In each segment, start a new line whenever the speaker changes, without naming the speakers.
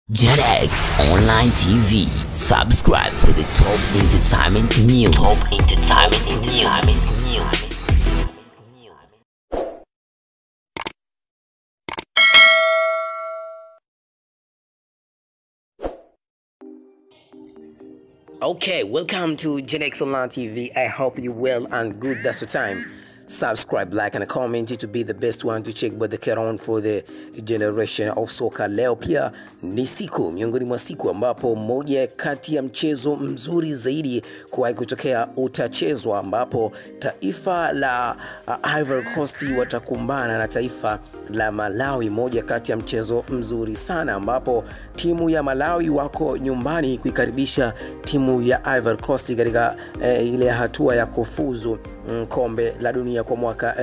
JetX Online TV. Subscribe for the top entertainment news. Top entertainment news.
Okay, welcome to GenX Online TV. I hope you well and good. That's the time. Subscribe, like and comment to be the best one to check what the care on for the generation of soccer. Leo pia ni siku miongoni mwa siku ambapo moja kati ya mchezo mzuri zaidi kuwahi kutokea utachezwa, ambapo taifa la uh, Ivory Coast watakumbana na taifa la Malawi, moja kati ya mchezo mzuri sana, ambapo timu ya Malawi wako nyumbani kuikaribisha timu ya Ivory Coast katika eh, ile hatua ya kufuzu mm, kombe la dunia kwa mwaka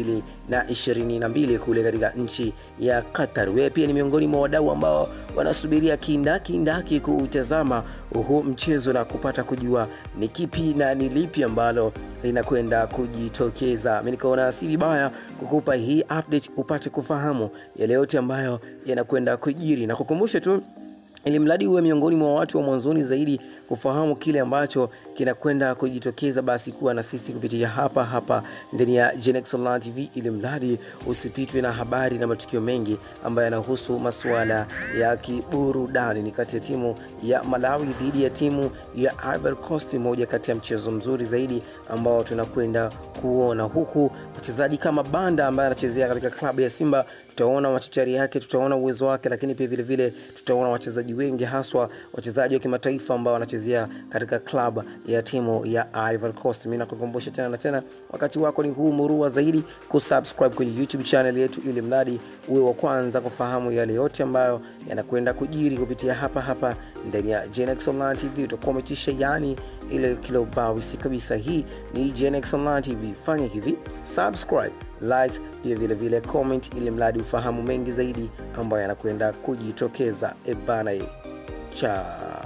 2022 kule katika nchi ya Qatar. Wewe pia ni miongoni mwa wadau ambao wanasubiria kindakindaki kuutazama huu mchezo na kupata kujua ni kipi na ni lipi ambalo linakwenda kujitokeza. Mimi nikaona si vibaya kukupa hii update upate kufahamu yale yote ambayo yanakwenda kujiri na kukumbusha tu ili mradi uwe miongoni mwa watu wa mwanzoni zaidi kufahamu kile ambacho kinakwenda kujitokeza, basi kuwa na sisi kupitia hapa hapa ndani ya Genex Online TV, ili mradi usipitwe na habari na matukio mengi ambayo yanahusu masuala ya kiburudani. Ni kati ya timu ya Malawi dhidi ya timu ya Ivory Coast, moja kati ya mchezo mzuri zaidi ambao tunakwenda kuona, huku mchezaji kama Banda ambaye anachezea katika klabu ya Simba, tutaona machachari yake, tutaona uwezo wake, lakini pia vile vile tutaona wachezaji wengi haswa wachezaji wa kimataifa ambao wanachezea katika klabu ya timu ya Ivory Coast. Mimi nakukumbusha tena na tena, wakati wako ni huu murua zaidi kusubscribe kwenye YouTube channel yetu, ili mradi uwe wa kwanza kufahamu yale yote ambayo yanakwenda kujiri kupitia hapa hapa ndani ya Genex Online TV. Utakuwa umetisha yani ile kilo bawisi kabisa. Hii ni Genex Online TV, fanya hivi subscribe, like pia vile vile comment, ili mradi ufahamu mengi zaidi ambayo yanakwenda kujitokeza. Ebana, cha